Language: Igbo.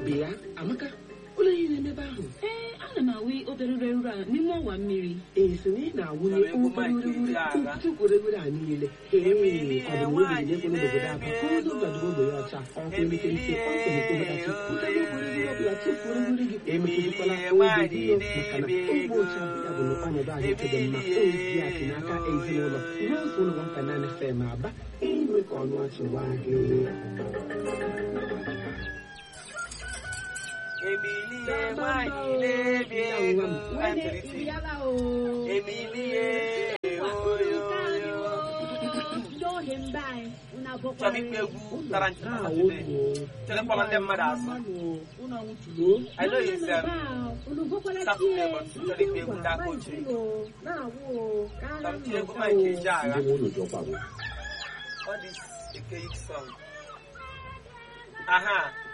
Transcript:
bịa amaka ụlọ ihe na-emebe ahụ ee ana m awụ obere ure ure a n'ime ọwa mmiri ee so na ị na-awụnye obere ureghure tupu ureghure a niile ee ọ bụ na obi na-ekwe n'obodo aba ka ụzọ gbadoro ogbe ya ọcha ọkụ elekere ise ọkụ na-ekwedachi ụfọdụ ureghure ọbụla tupu ureghure gị emetụtakwala oge gị maka na ogbe ọcha ya bụ na ọnọdụ ahụike dị mma ozi a si n'aka ezinụlọ Rose ụlọ Fanana FM aba inwe ka ọnụ ọchị gwa gị Emilie nwanyị na-ebi ego Emilie oyoyo chọrọ ikpe egwu tara ncheta na today chekwa ndị mmadụ asụ I know you said Saturday but chọrọ ikpe egwu ndị aka ochie Chọrọ egwu Mike Ejeagha ndị ụlọ jọkwago all this Ike song aha